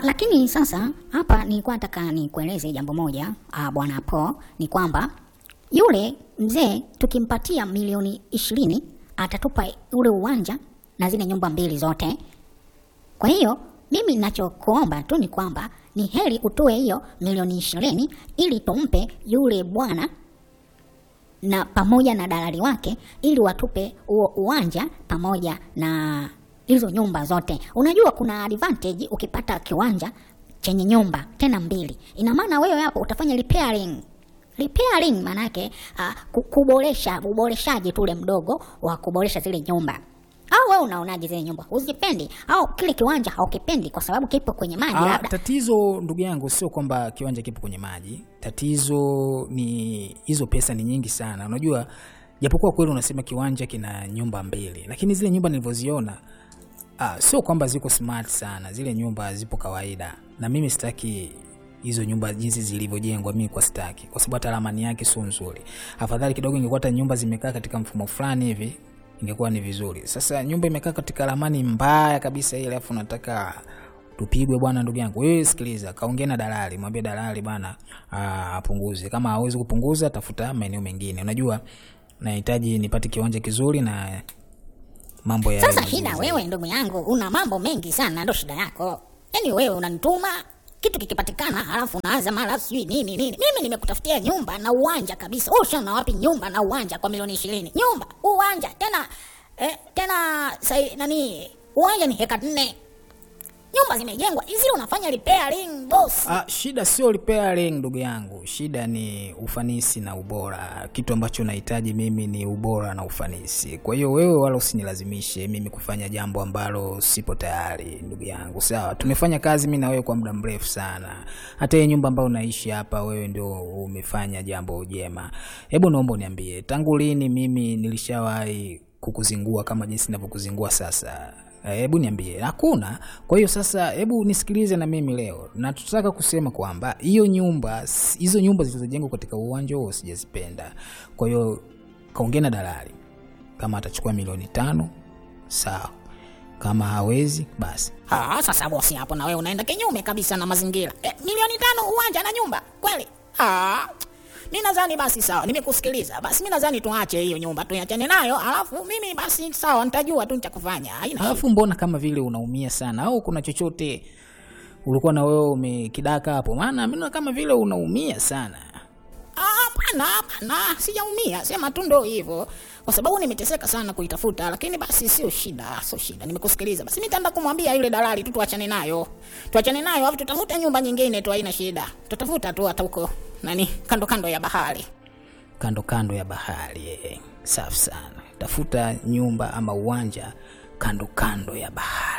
lakini sasa hapa nilikuwa nataka nikueleze jambo moja ah, bwana Po, ni kwamba yule mzee tukimpatia milioni ishirini atatupa ule uwanja na zile nyumba mbili zote. Kwa hiyo mimi ninachokuomba tu ni kwamba ni heri utoe hiyo milioni ishirini ili tumpe yule bwana na pamoja na dalali wake ili watupe huo uwanja pamoja na hizo nyumba zote. Unajua kuna advantage ukipata kiwanja chenye nyumba tena mbili, ina maana wewe hapo utafanya repairing repairing maanake uh, ku- kuboresha uboreshaji tule mdogo wa kuboresha zile nyumba. Au wewe unaonaje zile nyumba? Uzipendi au kile kiwanja haukipendi kwa sababu kipo kwenye maji Ah, labda? tatizo ndugu yangu sio kwamba kiwanja kipo kwenye maji. Tatizo ni hizo pesa ni nyingi sana. Unajua, japokuwa kweli unasema kiwanja kina nyumba mbili, lakini zile nyumba nilivyoziona ah, sio kwamba ziko smart sana. Zile nyumba zipo kawaida, na mimi sitaki hizo nyumba jinsi zilivyojengwa, mimi kwa sitaki, kwa sababu hata ramani yake sio nzuri. Afadhali kidogo ingekuwa hata nyumba zimekaa katika mfumo fulani hivi ingekuwa ni vizuri. Sasa nyumba imekaa katika ramani mbaya kabisa ile, alafu nataka tupigwe bwana. Ndugu yangu wewe, sikiliza, kaongea na dalali, mwambie dalali bwana ah, apunguze. Kama hawezi kupunguza, tafuta maeneo mengine. Unajua nahitaji nipate kiwanja kizuri na mambo ya Sasa shida wewe, ndugu yangu, una mambo mengi sana, ndo shida yako. Yaani wewe unanituma kitu kikipatikana, halafu unaanza mara sijui nini nini. Mimi nimekutafutia nyumba na uwanja kabisa. Wewe ushaona wapi nyumba na uwanja kwa milioni ishirini? Nyumba, uwanja tena eh, tena sai, nani uwanja ni heka nne, nyumba zimejengwa hizi, unafanya repairing boss. Ah, shida sio repairing ndugu yangu, shida ni ufanisi na ubora. Kitu ambacho nahitaji mimi ni ubora na ufanisi. Kwa hiyo wewe wala usinilazimishe mimi kufanya jambo ambalo sipo tayari, ndugu yangu. Sawa, tumefanya kazi mimi na wewe kwa muda mrefu sana. Hata hii nyumba ambayo unaishi hapa, wewe ndio umefanya jambo jema. Hebu naomba uniambie, tangu lini mimi nilishawahi kukuzingua kama jinsi ninavyokuzingua sasa? Eh, hebu niambie, hakuna. Kwa hiyo sasa, hebu nisikilize na mimi leo, na tutaka kusema kwamba hiyo nyumba, hizo nyumba zilizojengwa katika uwanja huo sijazipenda. Kwa hiyo kaongea na dalali, kama atachukua milioni tano sawa, kama hawezi basi. Ah, sasa bosi, hapo na wewe unaenda kinyume kabisa na mazingira. Eh, milioni tano uwanja na nyumba kweli? Ah, mi nadhani basi sawa, nimekusikiliza. Basi mi nadhani tuache hiyo nyumba tuiachane nayo, alafu mimi basi sawa, nitajua tu nitakufanya. Haina shida. Alafu mbona kama vile unaumia sana, au kuna chochote ulikuwa na wewe umekidaka hapo? Maana mimi naona kama vile unaumia sana. Ah, Hapana, hapana, sijaumia, sema tu ndo hivyo, kwa sababu nimeteseka sana kuitafuta, lakini basi sio shida, sio shida, nimekusikiliza. Basi mimi nitaenda kumwambia yule dalali tu tuachane nayo, tuachane nayo, alafu tutafute nyumba nyingine tu, haina shida, tutafuta tu hata huko nani, kando kando ya bahari. kando kando ya bahari eh. Safi sana, tafuta nyumba ama uwanja kando kando ya bahari.